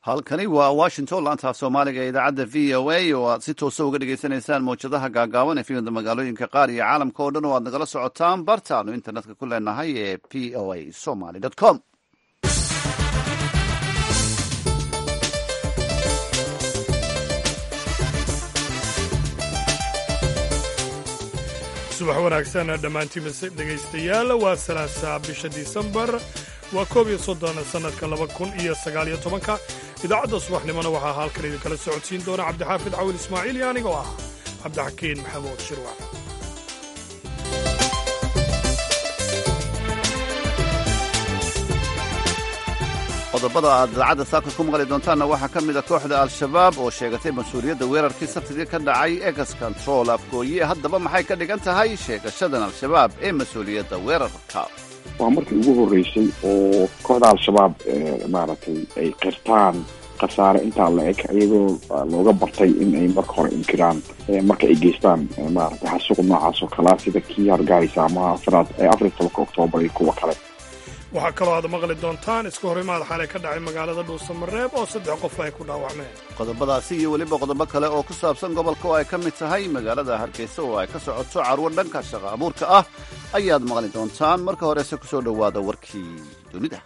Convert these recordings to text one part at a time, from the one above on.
halkani waa washington laanta af soomaaliga ee idaacadda v o a oo aad si toosa uga dhagaysanaysaan mawjadaha gaagaaban ee fiimada magaalooyinka qaar iyo caalamka oo dhan oo aad nagala socotaan bartaanu internetka ku leenahay ee p o a somaly com subax wanaagsan dhammaantiin dhegaystayaal waa salaasa bisha disembar waa koob iyo soddon sannadka laba kun iyo sagaaliyo tobanka idaacadda subaxnimona waxaa halkan idinkala socodsiin doona cabdixaafid cawil ismaaciil iyo anigoo ah cabdixakiin maxamuud shirwac qodobada aad idaacadda saaka ku maqli doontaanna waxaa ka mid a kooxda al-shabaab oo sheegatay mas-uuliyadda weerarkii sabtidii ka dhacay egas control afgooye haddaba maxay ka dhigan tahay sheegashadan al-shabaab ee mas-uuliyadda weerarka waa markii ugu horreysay oo kooxda al-shabaab maaragtay ay qirtaan khasaare intaa la eg iyagoo looga bartay in ay marka hore inkiraan marka ay geystaan maaragtay xasuuq noocaas oo kalea sida kii hargeysa ama afraad afar iyo tobanka oktoobar iyo kuwa kale waxaa kaloo aad maqli doontaan iska horimaad xalay ka dhacay magaalada dhuusamareeb oo saddex qof ay ku dhaawacmeen qodobadaasi iyo weliba qodobo kale oo ku saabsan gobolka oo ay ka mid tahay magaalada hargeysa oo ay ka socoto carwo dhanka shaqa abuurka ah ayaad maqli doontaan marka horese ku soo dhowaada warkii dunida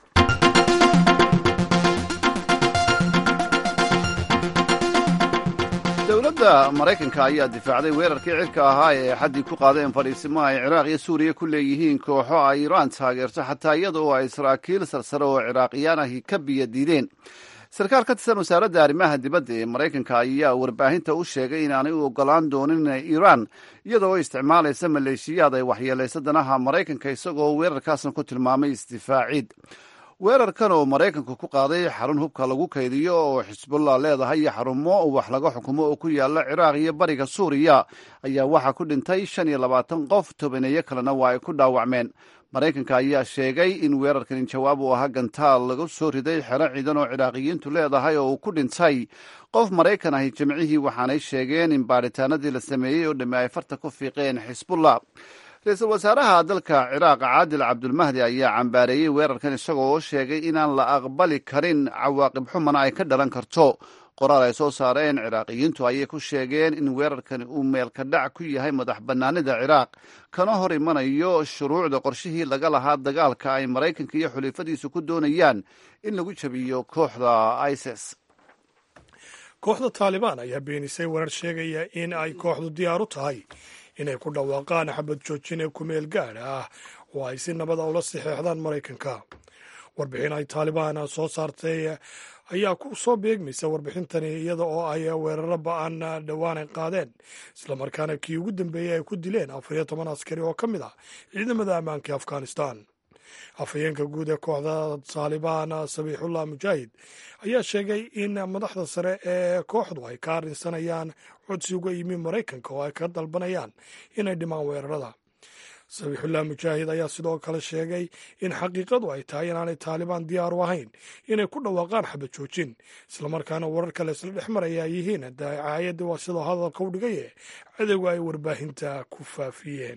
dowladda maraykanka ayaa difaacday weerarkii cirka ahaa ee xaddii ku qaadeen fadhiisimaha ay ciraaq iyo suuriya ku leeyihiin kooxo ay iiraan taageerto xataa iyada oo ay saraakiil sarsare oo ciraaqiyaan ahi ka biyo diideen sarkaal ka tirsan wasaaradda arrimaha dibadda ee maraykanka ayaa warbaahinta u sheegay inaanay u ogolaan doonin iiraan iyadoo isticmaalaysa maleeshiyaad ay waxyeelaysa danaha maraykanka isagoo weerarkaasna ku tilmaamay isdifaacid weerarkan oo maraykanku ku qaaday xarun hubka lagu kaydiyo oo xisbullah leedahay iyo xarumo wax laga xukumo oo ku yaala ciraaq iyo bariga suuriya ayaa waxaa ku dhintay shan iyo labaatan qof tobaneeyo kalena waa ay ku dhaawacmeen maraykanka ayaa sheegay in weerarkan jawaab uu ahaa gantaal lagu soo riday xero ciidan oo ciraaqiyiintu leedahay oo uu ku dhintay qof maraykan ahi jimcihii waxaanay sheegeen in baadhitaanadii la sameeyey oo dhamme ay farta ku fiiqeen xisbullah ra-iisul wasaaraha dalka ciraaq caadil cabdulmahdi ayaa cambaareeyey weerarkan isagoo oo sheegay inaan la aqbali karin cawaaqib xumana ay ka dhalan karto qoraal ay soo saareen ciraaqiyiintu ayay ku sheegeen in weerarkani uu meelka dhac ku yahay madax bannaanida ciraaq kana hor imanayo shuruucda qorshihii laga lahaa dagaalka ay maraykanka iyo xulifadiisu ku doonayaan in lagu jabiyo kooxda isis kooxda taalibaan ayaa beenisay weerar sheegaya in ay kooxdu diyaar u tahay inay ku dhawaaqaan xabad joojin ee kumeel gaadha ah oo ay si nabada ula saxeexdaan maraykanka warbixin ay taalibaan soo saartay ayaa ku soo beegmaysa warbixintani iyada oo ay weeraro ba-an dhowaan ay qaadeen islamarkaana kii ugu dambeeyey ay ku dileen afar iyo toban askari oo ka mid ah ciidamada ammaanka afghanistan afhayeenka guud ee kooxda taalibaan sabiixullah mujaahid ayaa sheegay in madaxda sare ee kooxdu ay ka arrinsanayaan codsi uga yimi maraykanka oo ay ka dalbanayaan inay dhimaan weerarada sabiixullah mujaahid ayaa sidoo kale sheegay in xaqiiqadu ay tahay inaanay taalibaan diyaar u ahayn inay ku dhawaaqaan xabad joojin islamarkaana warar kale isla dhex maraya ay yihiin dacaayadii waa sidoo hadalka u dhigaye cadowga ay warbaahinta ku faafiyeen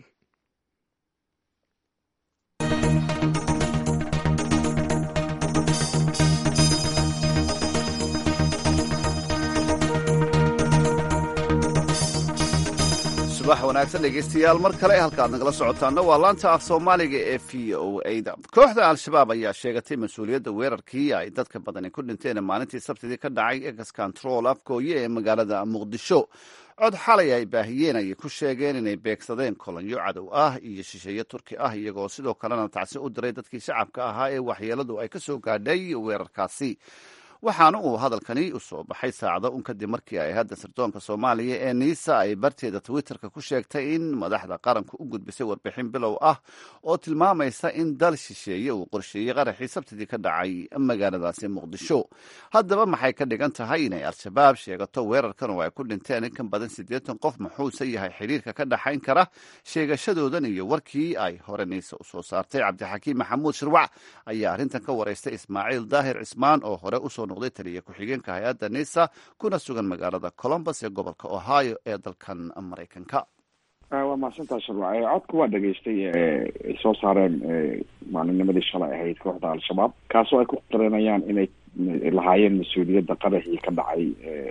subax wanaagsan dhegeystayaal mar kale halka aad nagala socotaana waa laanta af soomaaliga ee v o a da kooxda al-shabaab ayaa sheegatay mas-uuliyadda weerarkii ay dadka badani ku dhinteen maalintii sabtidii ka dhacay egas control afgooye ee magaalada muqdisho cod xalay ay baahiyeen ayay ku sheegeen inay beegsadeen kolonyo cadow ah iyo shisheeye turki ah iyagoo sidoo kalena tacsi u diray dadkii shacabka ahaa ee waxyeeladu ay ka soo gaadhay weerarkaasi waxaana uu hadalkani u soo baxay saacado un kadib markii ay hadda sirdoonka soomaaliya ee niisa ay barteeda twitterka ku sheegtay in madaxda qaranku u gudbisay warbixin bilow ah oo tilmaamaysa in dal shisheeye uu qorsheeyey qaraxii sabtidii ka dhacay magaaladaasi muqdisho haddaba maxay ka dhigan tahay inay al-shabaab sheegato weerarkan oo ay ku dhinteen in ka badan siddeetan qof muxuuse yahay xiriirka ka dhaxayn kara sheegashadoodan iyo warkii ay hore niisa usoo saartay cabdixakiim maxamuud shirwac ayaa arrintan ka waraystay ismaaciil daahir cismaan oo hore usoo noqday taliya ku-xigeenka hay-adda nisa kuna sugan magaalada colombus ee gobolka ohio ee dalkan maraykanka waa mahadsantaa sharwac codka waa dhegaystay ay soo saareen maalinnimadii shalay ahayd kooxda al-shabaab kaasoo ay ku qiranayaan inay lahaayeen mas-uuliyadda qaraxii ka dhacay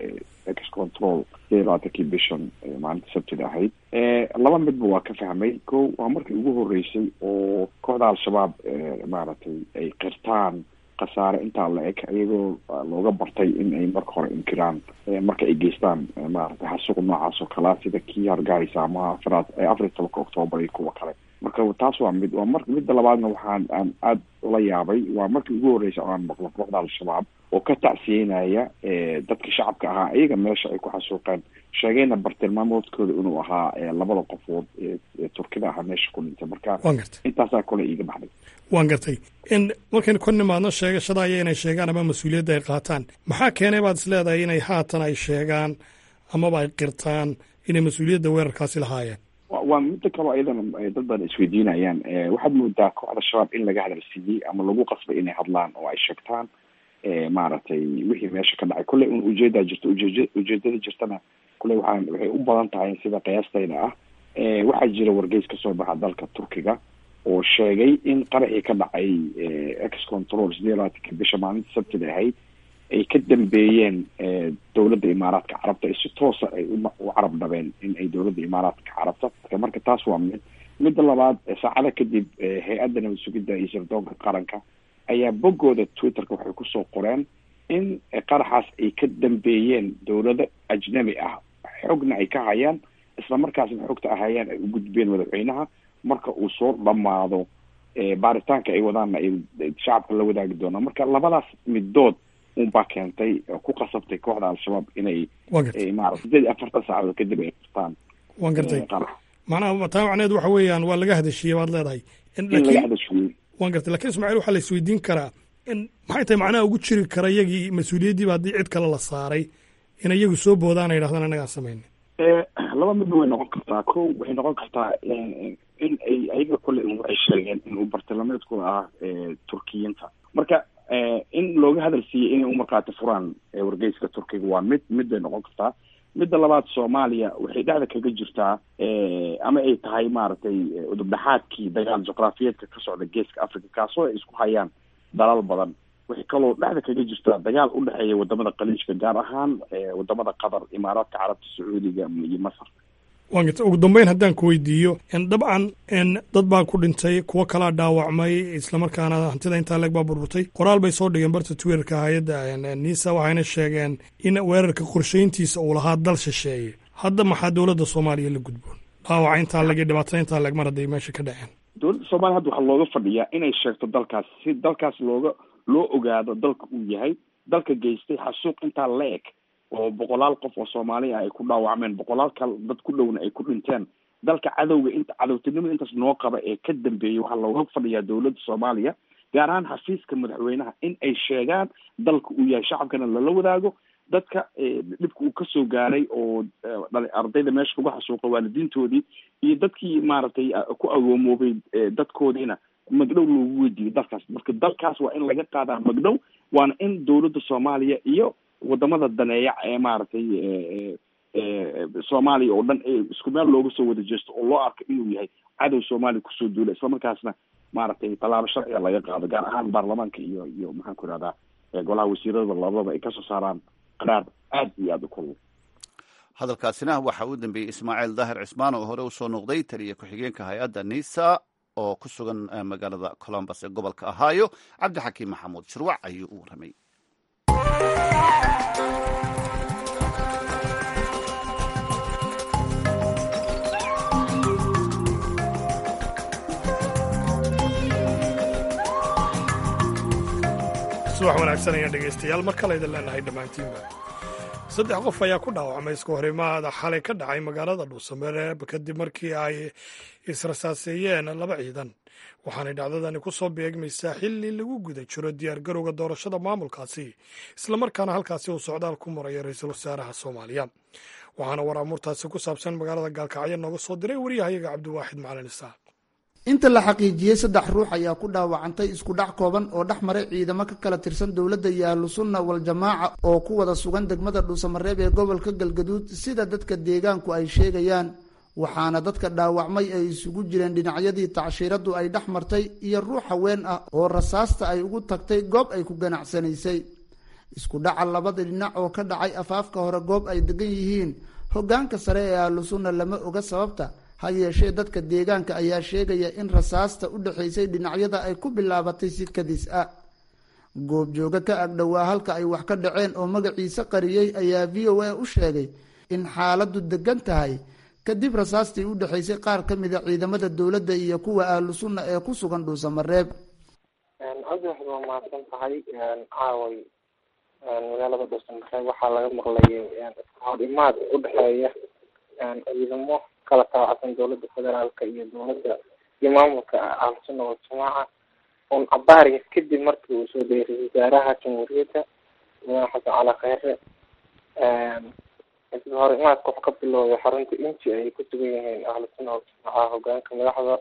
ex control labaatankii bishan maalinta sabtida ahayd laba midba waa ka fahmay ko waa markii ugu horeysay oo kooxda al-shabaab maaragtay ay qirtaan khasaare intaa la eg iyagoo looga bartay in ay marka hore inkiraan marka ay geystaan maaragtay xasuuq noocaas oo kalea sida kii hargeysa ama afraad afar iyo tobanka octoobar iyo kuwa kale marka taas waa mid waa mar midda labaadna waxaan aan aada ula yaabay waa markii ugu horreysay oo aan maqlo kooxda al-shabaab oo ka tacsiyeynaya dadka shacabka ahaa iyaga meesha ay ku xasuuqeen sheegayna bartilmaamoodkooda inuu ahaa labada qofood ee turkida ahaa meesha ku dhintay marka intaasaa kole iiga baxday waan gartay in markaynu ka nimaadno sheegashada aya inay sheegaan ama mas-uuliyadda ay qaataan maxaa keenay baad is leedahay inay haatan ay sheegaan amaba ay qirtaan inay mas-uuliyadda weerarkaasi lahaayeen waa midda kaloo iyadana dad badan isweydiinayaan waxaad moodaa kooxda shabaab in laga hadalsiiyey ama lagu qasbay inay hadlaan oo ay sheegtaan maaragtay wixii meesha ka dhacay kulley un ujeedaa jirta ujeed ujeedada jirtana kulley waxaa waxay u badan tahay sida qiyaastayda ah waxaa jira wargeys kasoo baxa dalka turkiga oo sheegay in qaraxii ka dhacay ex control sideed labaatanka bisha maalinta sabtida ahayd ay ka dambeeyeen dowladda imaaraadka carabta ay si toosa ay u carab dhabeen in ay dowladda imaaraadka carabta marka taas waa mid midda labaad saacada kadib hay-adda nabad sugidda iyo sirdoonka qaranka ayaa boggooda twitterka waxay kusoo qoreen in qaraxaas ay ka dambeeyeen dowlado ajnabi ah xogna ay ka hayaan isla markaasna xogta ahayaan ay u gudbeen madaxweynaha marka uu soo dhamaado baaritaanka ay wadaanna ay shacabka la wadaagi doonaan marka labadaas midood unbaa keentay ku qasabtay kooxda al-shabaab inay maarata sideed iyo afartan saacadood kadib ay qirtaan waan gartay macnaha taa macneed waxa weeyaan waa laga hadashiiyey baad leedahay in laga hadashiiyey waan gartay lakin ismaaciil waxaa la isweydiin karaa in maxay tahay macnaha ugu jiri kara iyagii mas-uuliyaddiiba haddii cid kale la saaray in iyagu soo boodaan ay yidhahdaan annagaan samayna laba midba way noqon kartaa ko waxay noqon kartaa in ay ayaga kole waxay sheegeen inuu bartilmaameedkooda ah turkiyiinta marka in looga hadal siiyey inay u markhaati furaan wargeyska turkiga waa mid mid bay noqon kartaa midda labaad soomaaliya waxay dhexda kaga jirtaa ama ay tahay maaragtay udubdhaxaadkii dagaal juqraafiyeedka ka socda geeska africa kaasoo ay isku hayaan dalal badan waxay kaloo dhexda kaga jirtaa dagaal u dhexeeya wadamada khaliijka gaar ahaan wadamada qatar imaaraadka carabta sacuudiga iyo masar waan garta ugu dambeyn haddaan ku weydiiyo dabcan dad baa ku dhintay kuwo kalaa dhaawacmay islamarkaana hantida intaa leeg baa burburtay qoraal bay soo dhigeen barta twitterka hay-adda nisa waxayna sheegeen in weerarka qorshayntiisa uu lahaa dal shisheeye hadda maxaa dowladda soomaaliya la gudboon dhaawaca intaa leg iyo dhibaatada intaa leeg mar hadday meesha ka dhaceen dowladda soomaliya hadda waxaa looga fadhiyaa inay sheegto dalkaas si dalkaas looga loo ogaado dalka uu yahay dalka geystay xasuuq intaa la eg oo boqolaal qof oo soomaaliya ay ku dhaawacmeen boqolaal kal dad ku dhowna ay ku dhinteen dalka cadowga inta cadowtinimada intaas noo qaba ee ka dambeeyay waxaa looga fadhiyaa dowladda soomaaliya gaar ahaan xafiiska madaxweynaha in ay sheegaan dalka uu yahay shacabkana lala wadaago dadka dhibka uu kasoo gaaray oo ardayda meesha lagu xasuuqa waalidiintoodii iyo dadkii maaragtay ku agoomoobay dadkoodiina magdhow loogu weydiiyey dalkaas marka dalkaas waa in laga qaadaa magdhow waana in dowladda soomaaliya iyo wadamada daneeya ee maaragtay soomaaliya oo dhan isku meel looga soo wada jeesto oo loo arko inuu yahay cadow soomaaliya kusoo duula islamarkaasna maaragtay tallaabo sharciga laga qaado gaar ahaan baarlamaanka iyo iyo maxaan ku ihahdaa golaha wasiirada labadaba ay kasoo saaraan qaraar aad iyo aada u kulul hadalkaasina waxaa u dambeeyey ismaaciil daahir cismaan oo hore usoo noqday taliya ku-xigeenka hay-adda nisa oo ku sugan magaalada colombus ee gobolka ohio cabdixakiim maxamuud shirwac ayuu u warramay subax wanaagsan ayaan dhegaystayaal mar kale idin leenahay dhammaantiinba saddex qof ayaa ku dhaawacmay isku horimaada xalay ka dhacay magaalada dhuusamereeb kadib markii ay israsaaseeyeen laba ciidan waxaanay dhacdadani ku soo beegmaysaa xilli lagu guda jiro diyaargarowga doorashada maamulkaasi islamarkaana halkaasi uu socdaal ku maraya ra-iisul wasaaraha soomaaliya waxaana war amuurtaasi ku saabsan magaalada gaalkacyo nooga soo diray wariyahayaga cabdiwaaxid macalin isaaq inta la xaqiijiyey saddex ruux ayaa ku dhaawacantay isku dhac kooban oo dhex maray ciidamo ka kala tirsan dowladda iyo ahlu sunna wal-jamaaca oo ku wada sugan degmada dhuusamareeb ee gobolka galgaduud sida dadka deegaanku ay sheegayaan waxaana dadka dhaawacmay ay isugu jireen dhinacyadii tacshiiraddu ay dhex martay iyo ruux haween ah oo rasaasta ay ugu tagtay goob ay ku ganacsanaysay isku dhaca labada dhinac oo ka dhacay afaafka hore goob ay degan yihiin hogaanka sare ee ahlu sunna lama oga sababta ha yeeshee dadka deegaanka ayaa sheegaya in rasaasta u dhexaysay dhinacyada ay ku bilaabatay si kadis ah goobjooga ka agdhowaa halka ay wax ka dhaceen oo magaciisa qariyey ayaa v o a u sheegay in xaaladdu degan tahay kadib rasaastii u dhexaysay qaar ka mida ciidamada dowladda iyo kuwa ahlu sunna ee ku sugan dhuusamareeb cabdi waxaad waa mahadsan tahay caaway magaalada dhuusamareeb waxaa laga maqlayay iskahor imaad u dhexeeya ciidamo kala taabacsan dowladda federaalka iyo dowladda iyo maamulka ahlu sunna waljamaaca un cabaariga kadib markii uu soo degay ra-isul wasaaraha jamhuuriyadda madaxweyne xasan cali kheyre iska hor imaad qof ka bilowday xarunta inji ay ku sugan yihiin ahlu sunna waljamaaca hogaanka madaxda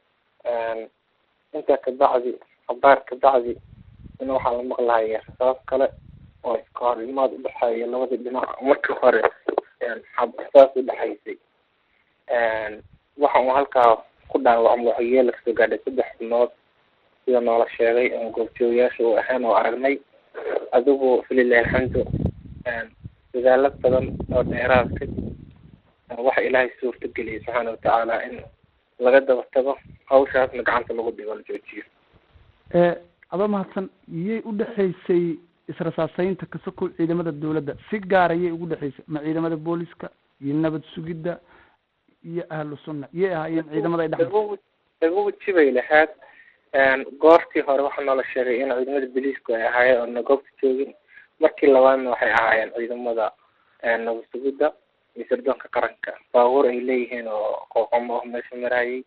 intaa kabacdi cabaar kabacdi in waxaa la maqlahaya rasaas kale oo iska hor imaad udhexeeya labadii dhinac markii hore rasaas udhexaysay waxa uu halkaa ku dhaawacmo waxyeela kasoo gaadhay saddex xubnood sida noola sheegay goobjoogayaasha uu ahaan oo aragnay adigu falilahi alxamdu dadaalo badan oo dheeraad kadib waxa ilaahay suurta geliyay subxaana watacaala in laga daba tago hawshaasna gacanta lagu dhigo la joojiyo aba mahadsan yay u dhexaysay israsaaseynta kasokow ciidamada dowladda si gaara yay ugu dhexaysay ma ciidamada booliska iyo nabad sugidda iyo ahlu sunna yay ahaayeen ciidamada ay dhex lagu weji bay lahayd goortii hore waxaa noola sheegay in ciidamada boliisku ay ahaayeen oona goobta joogin markii labaadna waxay ahaayeen ciidamada nabad sugidda iyo sirdoonka qaranka baabuur ay leeyihiin oo qooqomo oo meesha marayay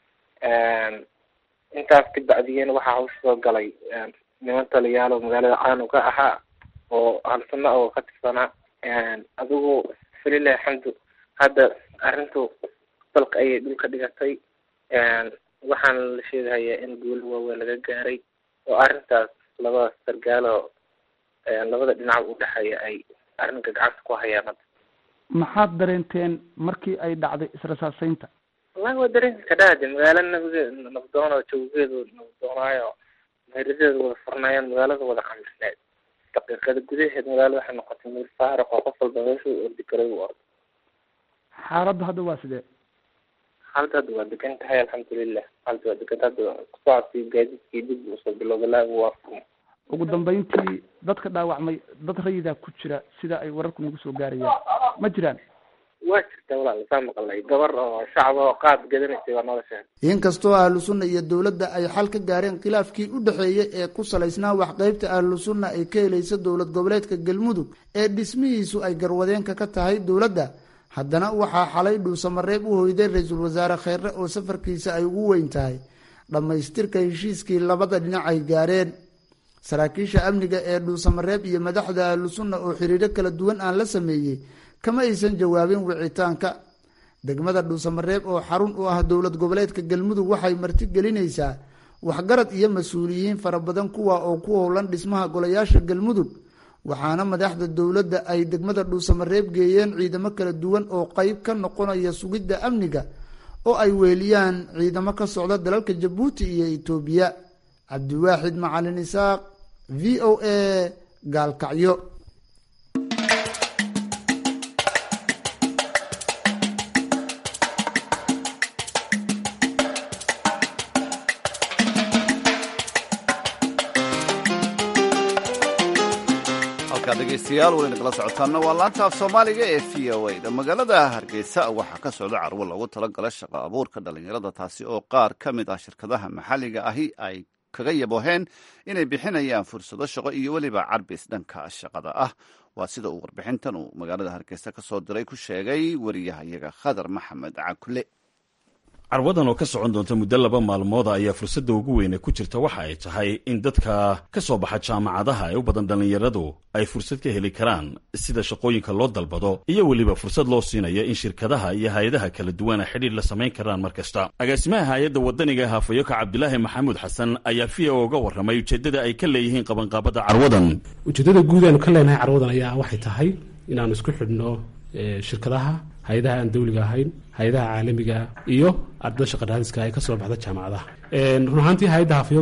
intaas kabacdiyeen waxaa hawsha soo galay niman taliyaal oo magaalada caanuga ahaa oo hal sunna oo ka tirsanaa adigu falilahi alxamdu hadda arrintu dalka ayay dhulka dhigatay waxaana la sheegahayaa in guulo waaweyn laga gaaray oo arrintaas labada sargaalo labada dhinac u dhexeeya ay arrinka gacanta ku hayaan hadda maxaad dareenteen markii ay dhacday israsaaseynta wallahi waa dareenka kadhaade magaalo nabage nabdoon oo jawgeedu nabdoonaayo meeradeedu wada furnaayeen magaalada wada camrisneed daqiiqada gudaheed magaalada waxay noqotay meel faaruq oo qof walba meesha u ordi karay u ordo xaaladdu hadda waa sidee xaaladda hadda waa degan tahay alxamdulilah xaaladda waa degan hadda kusocodkii gaadiidkii dib usoo bilowda laagu waa furma ugu dambeyntii dadka dhaawacmay dad rayidaa ku jira sida ay wararku nagu soo gaarayaan ma jiraan waa jirta walaal saa maqalay gabar oo shacab oo qaad gadanaysay waa noola sheegay inkastoo ahlu sunna iyo dowladda ay xal ka gaareen khilaafkii u dhexeeyey ee ku salaysnaa waxqeybta ahlu sunna ay ka helaysa dowlad goboleedka galmudug ee dhismihiisu ay garwadeenka ka tahay dowladda haddana waxaa xalay dhuusamareeb u hoyday ra-iisul wasaare kheyre oo safarkiisa ay ugu weyn tahay dhammaystirka heshiiskii labada dhinac ay gaareen saraakiisha amniga ee dhuusamareeb iyo madaxda ahlu sunna oo xiriiro kala duwan aan la sameeyey kama aysan jawaabin wicitaanka degmada dhuusamareeb oo xarun u ah dowlad goboleedka galmudug waxay marti gelinaysaa waxgarad iyo mas-uuliyiin fara badan kuwa oo ku howlan dhismaha golayaasha galmudug waxaana madaxda dowladda ay degmada dhuusamareeb geeyeen ciidamo kala duwan oo qeyb ka noqonaya sugidda amniga oo ay weeliyaan ciidamo ka socda dalalka jabuuti iyo itoobiya cabdiwaaxid macalin isaaq v o a gaalkacyo dhegeystayaal wayna kala socotaana waa laanta af soomaaliga ee v o a da magaalada hargeysa waxaa ka socda carwo loogu talagala shaqo abuurka dhalinyarada taasi oo qaar ka mid ah shirkadaha maxalliga ahi ay kaga yaboheen inay bixinayaan fursado shaqo iyo weliba carbis dhanka shaqada ah waa sida uu warbixintan uu magaalada hargeysa ka soo diray ku sheegay wariyahayaga khadar maxamed cakule carwadan oo ka socon doonta muddo laba maalmooda ayaa fursadda ugu weyne ku jirta waxa ay tahay in dadka ka soo baxa jaamacadaha ee u badan dhallinyaradu ay fursad ka heli karaan sida shaqooyinka loo dalbado iyo weliba fursad loo siinayo in shirkadaha iyo hay-adaha kala duwana xidhiir la samayn karaan mar kasta agaasimaha hay-adda wadaniga haafayoka cabdilaahi maxamuud xasan ayaa v o uga warramay ujeeddada ay ka leeyihiin qabanqaabada carwadan ujeeddada guud aanu ka leenahay carwadan ayaa waxay tahay inaanu isku xidhno shirkadaha hay-adaha aan dawliga ahayn hay-adaha caalamiga iyo ardada shaqaraadiska ay ka soo baxda jaamacadaha run ahaantii hay-adda hafyoko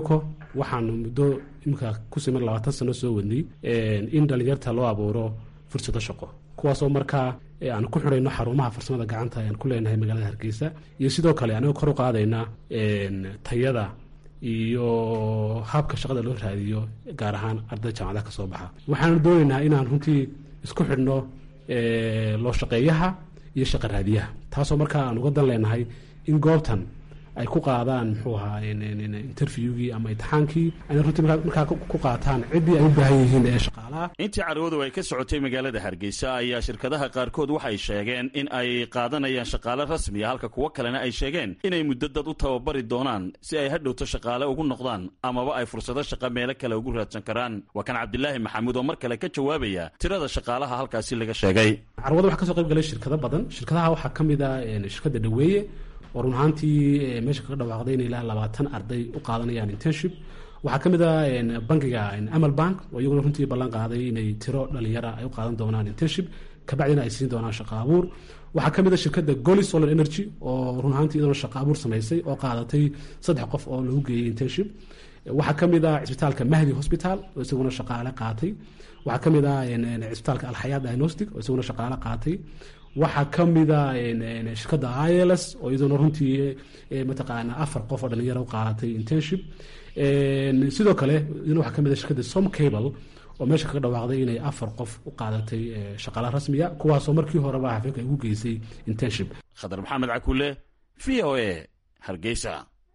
waxaanu muddo iminka ku siman labaatan sano soo wadnay in dhalinyarta loo abuuro fursado shaqo kuwaasoo markaa aanu ku xidhayno xarumaha farsamada gacanta aan ku leenahay magaalada hargeysa iyo sidoo kale anigoo kor u qaadayna tayada iyo habka shaqada loo raadiyo gaar ahaan arday jaamacadaha ka soo baxa waxaanu doonaynaa inaan runtii isku xidhno loo shaqeeyaha iyo shaqa raadiyaha taasoo markaa aan uga dan leenahay in goobtan ay ku qaadaan muxuu ahaa interviewgii ama imtixaankii ayna runtii markaa ku qaataan ciddii ay u baahan yihiin ee shaqaalaha intii carwadu ay ka socotay magaalada hargeysa ayaa shirkadaha qaarkood waxay sheegeen in ay qaadanayaan shaqaale rasmiya halka kuwo kalena ay sheegeen inay muddo dad u tababari doonaan si ay hadhowto shaqaale ugu noqdaan amaba ay fursado shaqa meelo kale ugu raadsan karaan waa kan cabdilaahi maxamuud oo mar kale ka jawaabaya tirada shaqaalaha halkaasi laga sheegay carwada waxaa kasoo qayb galay shirkado badan shirkadaha waxaa ka mid a shirkadda dhaweeye oo run ahaantii meesha kaga dhawaaqday in ilaa labaatan arday u qaadanayaan internship waxaa ka mid a bankiga amal bank oo iyaguna runtii ballan qaaday inay tiro dhalinyara ay u qaadan doonaan internship kabacdina ay siin doonaan shaqa abuur waxaa ka mid a shirkadda goli solar energy oo run ahaantii iyaduna shaqa abuur samaysay oo qaadatay saddex qof oo lagu geeyey internship waxaa ka mid a cisbitaalka mahdi hospital oo isaguna shaqaale qaatay waxaa ka mid a cisbitaalka alxayaat diagnostic oo isaguna shaqaale qaatay waxaa ka mida shirkadda ils oo iyaduna runtii mataqaana afar qof oo dhalinyaro u qaadatay internship sidoo kale iyaduna waxaa ka mid a shirkadda som cable oo meesha kaga dhawaaqday inay afar qof u qaadatay shaqaala rasmiya kuwaasoo markii horeba xafiilka ay ugu geysay internship khadar maxamed cakule v o a hargeysa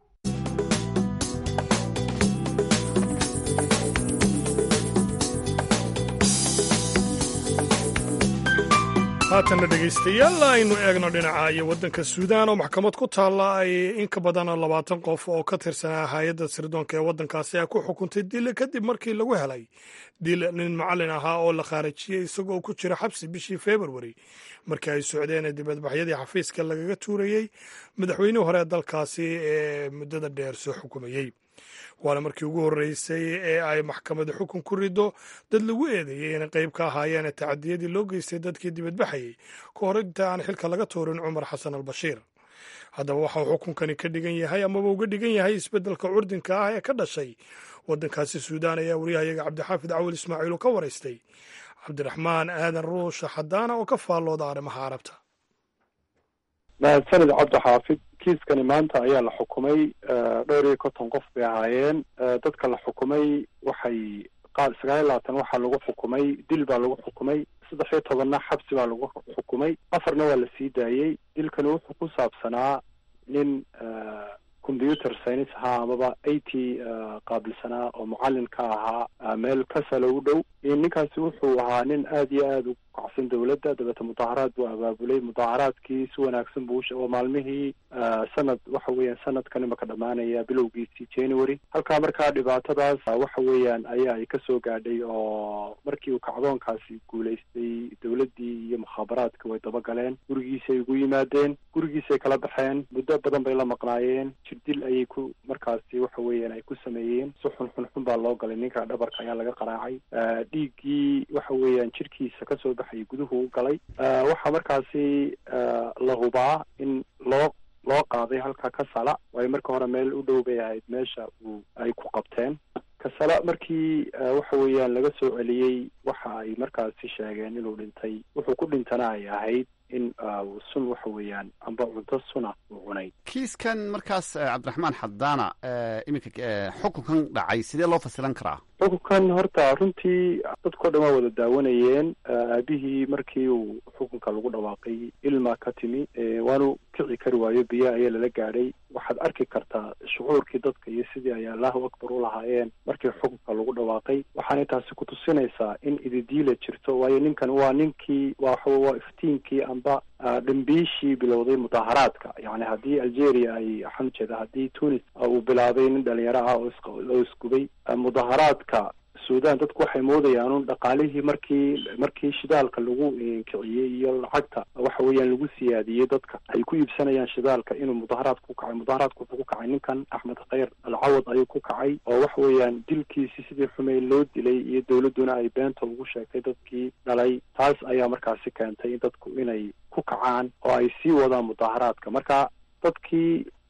haatanna dhegaystayaal aynu eegno dhinaca iyo waddanka suudaan oo maxkamad ku taalla ay in ka badan labaatan qof oo ka tirsanaa hay-adda sirdoonka ee waddankaasi ay ku xukuntay dil kadib markii lagu helay dil nin macallin ahaa oo la khaarajiyey isagoo ku jira xabsi bishii februari markii ay socdeen dibadbaxyadii xafiiska lagaga tuurayey madaxweynihii hore ee dalkaasi ee muddada dheer soo xukumayey waana markii ugu horreysay ee ay maxkamadu xukun ku riddo dad lagu eedeeyey inay qayb ka ahaayeen tacadiyadii loo geystay dadkii dibadbaxayey ka hor inta aan xilka laga tuurin cumar xasan al bashiir haddaba waxauu xukunkani ka dhigan yahay amaba uga dhigan yahay isbeddelka curdinka ah ee ka dhashay waddankaasi suudaan ayaa wariyahayaga cabdixaafid cawil ismaaciil oo ka waraystay cabdiraxmaan aadan ruusha xadaana oo ka faallooda arrimaha carabta mahadsanid cabdixaafid kiiskani maanta ayaa la xukumay dhowr iyo konton qof bay ahaayeen dadka la xukumay waxay qaad sagaal iyo labaatan waxaa lagu xukumay dil baa lagu xukumay saddex iyo tobanna xabsi baa lagu xukumay afarna waa la sii daayey dilkani wuxuu ku saabsanaa nin computer science ahaa amaba a t qaabilsanaa oo mucallin ka ahaa meel kasala u dhow ninkaasi wuxuu ahaa nin aada iyo aada u kacsan dowladda dabeete mudaharaad buu abaabulay mudaharaadkii si wanaagsan buu oo maalmihii sanad waxa weeyaan sanadkan imaka dhammaanaya bilowgiisii january halkaa markaa dhibaatadaas waxa weeyaan ayaa ay kasoo gaadhay oo markii uu kacdoonkaasi guulaystay dowladdii iyo mukhaabaraadka way dabagaleen gurigiisay ugu yimaadeen gurigiisay kala baxeen muddo badan bay la maqnaayeen jirdil ayay ku markaasi waxa weeyaan ay ku sameeyeen si xun xun xun baa loo galay ninka dhabarka ayaa laga qaraacay dhiiggii waxa weeyaan jirkiisa kasoo baxayay guduhu u galay waxaa markaasi la hubaa in loo loo qaaday halka kasala waayo marka hore meel u dhow bay ahayd meesha uu ay ku qabteen kasala markii waxa weeyaan laga soo celiyey waxa ay markaasi sheegeen inuu dhintay wuxuu ku dhintana ay ahayd in sun waxa weeyaan amba cunto suna uu cunay kiiskan markaas cabdiraxmaan xadaana iminka xukunkan dhacay sidee loo fasilan karaa xukunkan horta runtii dadkao dhan waa wada daawanayeen aabihii markii uu xukunka lagu dhawaaqay ilma ka timi waanu kici kari waayo biyo ayaa lala gaadhay waxaad arki kartaa shucuurkii dadka iyo sidii ay allahu akbar u lahaayeen markii xukunka lagu dhawaaqay waxaanay taasi kutusinaysaa in ididiila jirto waayo ninkan waa ninkii waxa waa iftiinkii amba dhambiishii bilowday mudaharaadka yani haddii algeria ay waxaan ujeeda haddii tunis uu bilaabay nin dhalinyaro ah oo isgubay mudaharaadka sudan dadku waxay moodayaan un dhaqaalihii markii markii shidaalka lagu kiciyey iyo lacagta waxa weeyaan lagu siyaadiyey dadka ay ku iibsanayaan shidaalka inuu mudaharaadka ku kacay mudaharaadka wuxuu ku kacay ninkan axmed khayr alcawad ayuu ku kacay oo waxa weeyaan dilkiisi sidii xumey loo dilay iyo dowladduna ay beenta ugu sheegtay dadkii dhalay taas ayaa markaasi keentay in dadku inay ku kacaan oo ay sii wadaan mudaharaadka marka dadkii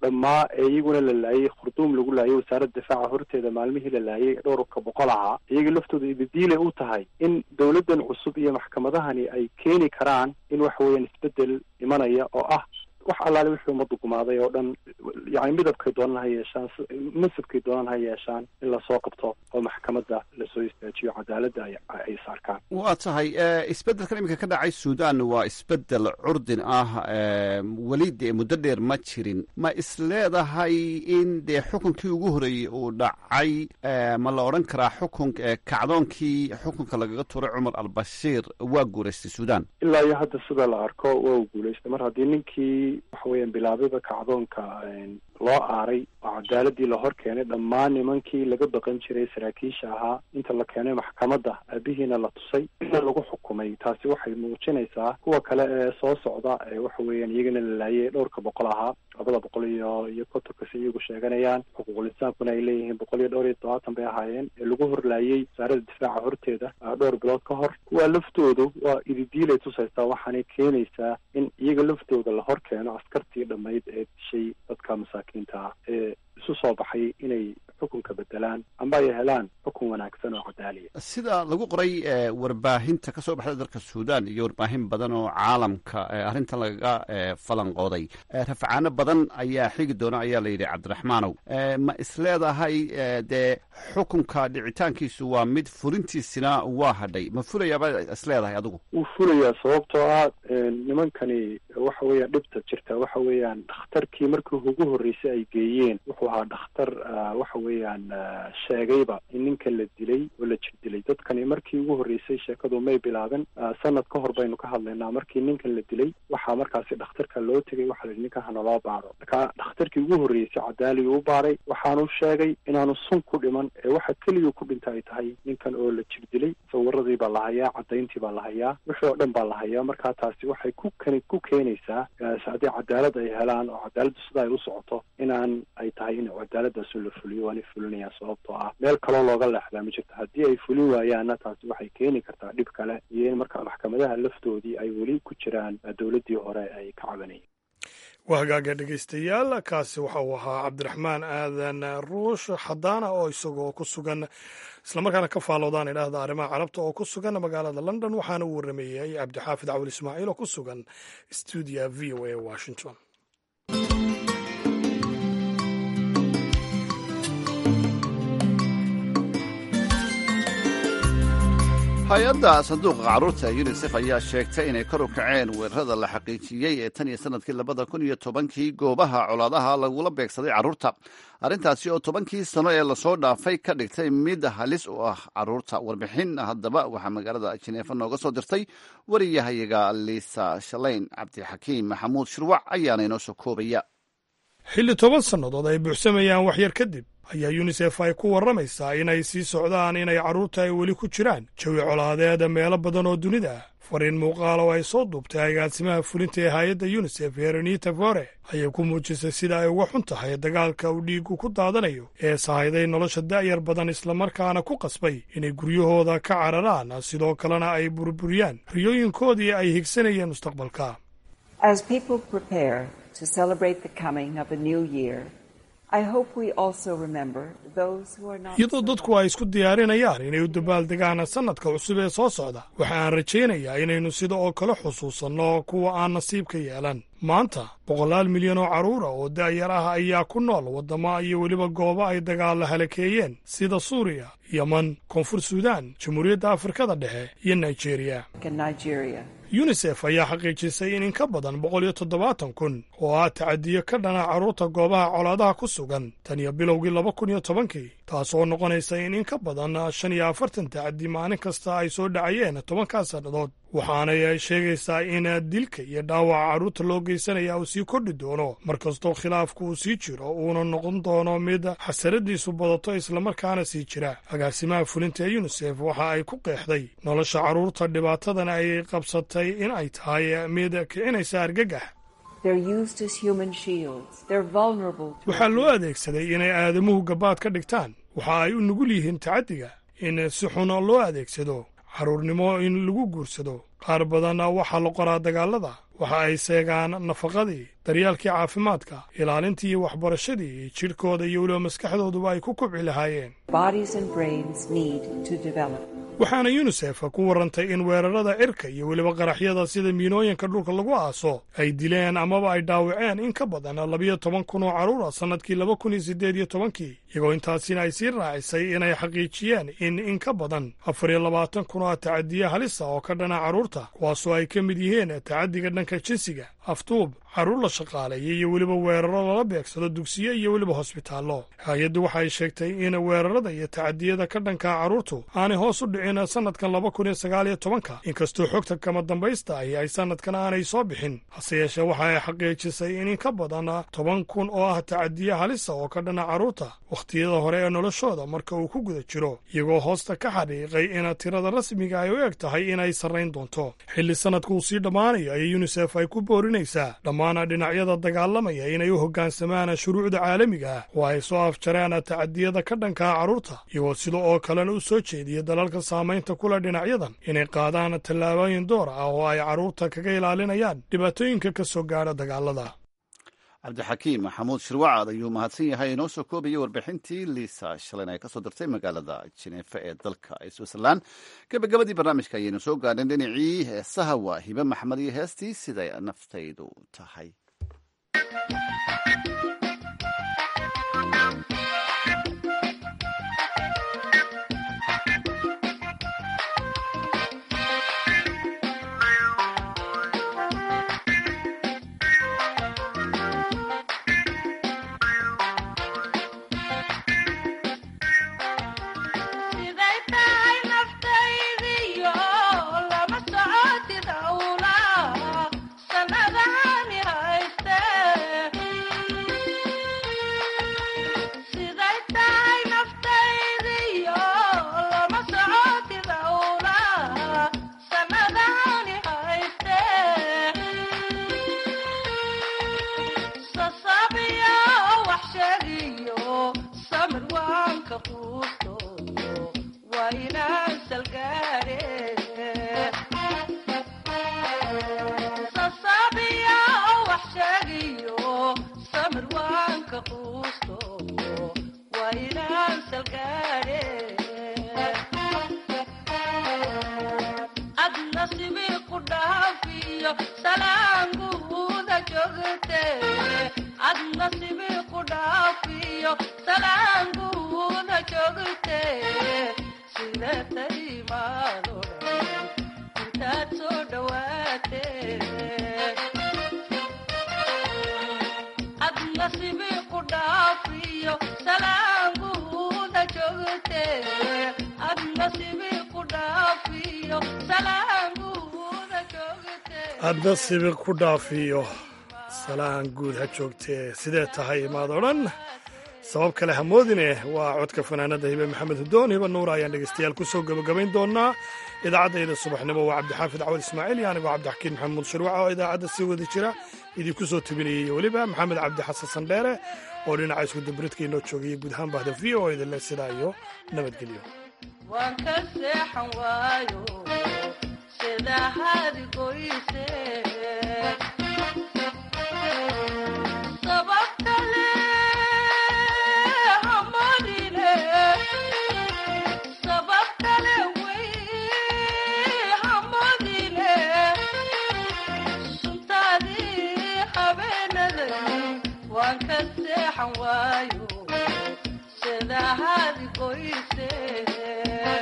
dhammaa ee iyaguna la laayay khurduum lagu laayay wasaaradda difaaca horteeda maalmihii la laayay dhowrka boqol ahaa iyaga laftooda ididiilay u tahay in dowladdan cusub iyo maxkamadahani ay keeni karaan in waxa weeyaan isbedel imanaya oo ah wax allaale wixii ummadda gumaaday oo dhan yani midabkay doonaan ha yeeshaan masabkay doonaan ha yeeshaan in lasoo qabto oo maxkamadda lasoo istaajiyo cadaaladda ay saarkaan waa tahay isbeddelkan iminka ka dhacay suudan waa isbeddel curdin ah weli dee muddo dheer ma jirin ma is leedahay in dee xukunkii ugu horreeyey uu dhacay ma la odhan karaa xukun kacdoonkii xukunka lagaga tuuray cumar albashiir waa guuraystay suudan ilaa iyo hadda sida la arko waa u guulaystay mar haddii ninkii waxa weeyaan bilaabada kacdoonka loo aaray oo cadaaladii la hor keenay dhammaan nimankii laga baqan jiray saraakiisha ahaa inta la keenay maxkamadda aabihiina la tusay ina lagu xukumay taasi waxay muujinaysaa kuwa kale ee soo socda ee waxa weeyaan iyagana la laayay dhowrka boqol ahaa labada boqol iyo iyo kontonkas iyagu sheeganayaan xuquuqul insaankuna ay leeyihiin boqol iyo dhowr iyo todobaatan bay ahaayeen ee lagu horlaayay wasaaradda difaaca horteeda dhowr bilood ka hor kuwa laftoodu waa ididiilay tusaysaa waxaanay keenaysaa in iyaga laftooda la hor keeno askartii dhammayd ee dishay dadka masaakiinta ah ee isu soo baxay inay xukunka bedelaan amba ay helaan xukun wanaagsan oo cadaaliya sida lagu qoray warbaahinta ka soo baxda dalka suudan iyo warbaahin badan oo caalamka arrintan lagaga falanqooday rafcaano badan ayaa xigi doona ayaa la yidhi cabdiraxmaanow ma isleedahay dee xukunka dhicitaankiisu waa mid fulintiisina waa hadhay ma fulayaaba isleedahay adigu wuu fulayaa sababtoo ah nimankani waxa weeyaan dhibta jirta waxa weeyaan dhakhtarkii markii ugu horreysay ay geeyeen wuxuu ahaa dhakhtar waxa weeyaan sheegayba in ninkan la dilay oo la jir dilay dadkani markii ugu horreysay sheekadu may bilaabin sanad ka hor baynu ka hadlaynaa markii ninkan la dilay waxaa markaasi dhakhtarka loo tegay waxa la yidhi ninkan hanaloo baaro marka dhakhtarkii ugu horreysay cadaaliga u baaray waxaanu sheegay inaanu sun ku dhiman ee waxa keliya ku dhinta ay tahay ninkan oo la jir dilay sawiradii baa la hayaa cadayntii baa la hayaa wixii oo dhan baa la hayaa marka taasi waxay ku kani ku keenaysaa haddii cadaalad ay helaan oo cadaaladdu sida ay u socoto inaan ay tahay in cadaaladaasu la fuliyo waanay fulinayaan sababtoo ah meel kaloo looga leexdaa ma jirto haddii ay fulin waayaanna taasi waxay keeni kartaa dhib kale iyo in markaa maxkamadaha laftoodii ay weli ku jiraan dowladdii hore ay ka cabanayeen waa hagaaga dhegaystayaal kaasi waxa uu ahaa cabdiraxmaan aadan ruush xadaana oo isagoo ku sugan islamarkaana ka faaloodaan idhaahda arrimaha carabta oo ku sugan magaalada london waxaana uu warameeyey cabdixaafid cawil ismaaciil oo ku sugan stuudia v o a washington hay-adda sanduuqa carruurta yunisef ayaa sheegtay inay kor u kaceen weerarada la xaqiijiyey ee tan iyo sanadkii labada kun iyo tobankii goobaha colaadaha lagula beegsaday carruurta arrintaasi oo tobankii sano ee lasoo dhaafay ka dhigtay mid halis u ah carruurta warbixin haddaba waxaa magaalada jineefa nooga soo dirtay wariyahayaga liisa shalayn cabdixakiim maxamuud shirwac ayaana inoo soo koobaya xilli toban sannadood ay buuxsamayaan waxyar kadib ayaa yunisef ay ku warramaysaa inay sii socdaan inay carruurta ay weli ku jiraan jawi colaadeeda meelo badan oo dunida ah fariin muuqaal oo ay soo duubtay agaasimaha fulinta ee hay-adda yunisef herenita fore ayay ku muujisay sida ay uga xun tahay dagaalka uu dhiigu ku daadanayo ee sahayday nolosha da'yar badan islamarkaana ku qasbay inay guryahooda ka cararaan sidoo kalena ay burburiyaan riyooyinkoodii ay higsanayeen mustaqbalka iyadoo dadku ay isku diyaarinayaan inay u dabaaldegaan sannadka cusub ee soo socda waxa aan rajaynayaa inaynu sida oo kale xusuusanno kuwa aan nasiibka yeelan maanta boqolaal milyan oo carruura oo da'yar ah ayaa ku nool waddamo iyo weliba goobo ay dagaalla halakeeyeen sida suuriya yeman koonfur suudaan jamhuuriyadda afrikada dhexe iyo nigeriya yunisef ayaa xaqiijisay in in ka badan boqol iyo toddobaatan kun oo ah tacadiyo ka dhana carruurta goobaha colaadaha ku sugan tan iyo bilowgii laba kun iyo tobankii taasoo noqonaysa in in ka badan shan iyo afartan tacadi maalin kasta ay soo dhacayeen tobankaa sannadood waxaanay sheegaysaa in dilka iyo dhaawaca carruurta loo geysanaya uu sii kordhi doono mar kastoo khilaafku uu sii jiro uuna noqon doono mid xasaradiisu badato islamarkaana sii jira agaasimaha fulinta ee yunisef waxa ay ku qeexday nolosha carruurta dhibaatadan ay qabsatay in ay tahay mid kicinaysa argagax waxaa loo adeegsaday inay aadamuhu gabaad ka dhigtaan waxa ay u nugul yihiin tacaddiga in si xun loo adeegsado carruurnimo in lagu guursado qaar badanna waxaa la qoraa dagaalada waxa ay seegaan nafaqadii daryaalkii caafimaadka ilaalintii iyo waxbarashadii jidhkooda iyo weliba maskaxdooduba ay ku kubci lahaayeen waxaana yunisef ku warrantay in weerarada cirka iyo weliba qaraxyada sida miinooyinka dhulka lagu aaso ay dileen amaba ay dhaawaceen in ka badan labiyo toban kun oo carruur ah sannadkii laba kun iyo siddeed iyo tobankii iyagoo intaasina ay sii raacisay inay xaqiijiyeen in in ka badan afar iyo labaatan kun oo tacadiye halisa oo ka dhana carruurta kuwaasoo ay ka mid yihiin tacaddiga dhanka jinsiga aftuub carruur la shaqaaleeyay iyo weliba weeraro lala beegsado dugsiye iyo weliba hosbitaallo hay-addu waxay sheegtay in weerarada iyo tacadiyada ka dhanka carruurtu aanay hoos u dhicin sannadkan laba kun iyo sagaal iyo tobanka inkastoo xogta kama dambaysta ahi ay sannadkan aanay soo bixin hase yeeshee waxa ay xaqiijisay in in ka badan toban kun oo ah tacadiye halisa oo ka dhana carruurta wakhtiyada hore ee noloshooda marka uu ku guda jiro iyagoo hoosta ka xadhiiqay in tirada rasmiga ay u eg tahay inay sarrayn doonto xilli sannadku uu sii dhammaanayo ayay yunisef ay ku boorinaysaa dhammaan dhinacyada dagaalamaya inay u hoggaansamaan shuruucda caalamiga ah oo ay soo afjareen tacadiyada ka dhankaa carruurta iyagoo sida oo kalena u soo jeediya dalalka saamaynta kula dhinacyadan inay qaadaan tallaabooyin door ah oo ay carruurta kaga ilaalinayaan dhibaatooyinka ka soo gaadha dagaalada cabdixakiim maxamuud shirwacad ayuu mahadsan yahay inoo soo koobayay warbixintii liisa shalan ay ka soo dirtay magaalada jineefa ee dalka switzerland gabagabadii barnaamijka ayaynu soo gaadheen dhinacii heesaha waa hibe maxmed iyo heestii siday naftaydu tahay hadda sibiq ku dhaafiyo salaan guud ha joogtee sidee tahay maad odhan sabab kale hamoodine waa codka fanaanada hibe maxamed hudoon hiba nuura ayaan dhegeystayaal ku soo gebagabayn doonaa idaacaddayda subaxnimo waa cabdixaafid cawad ismaaciil iyo anigoo cabdixakiin maxamuud shirwaca oo idaacadda sii wada jira idinku soo tebinayay iyo weliba maxamed cabdi xasan sandheere oo dhinaca iskudabaridka inoo joogaya guud ahaan bahda v o idinle sidaa iyo nabadgelyo waayo sida hadi qoyse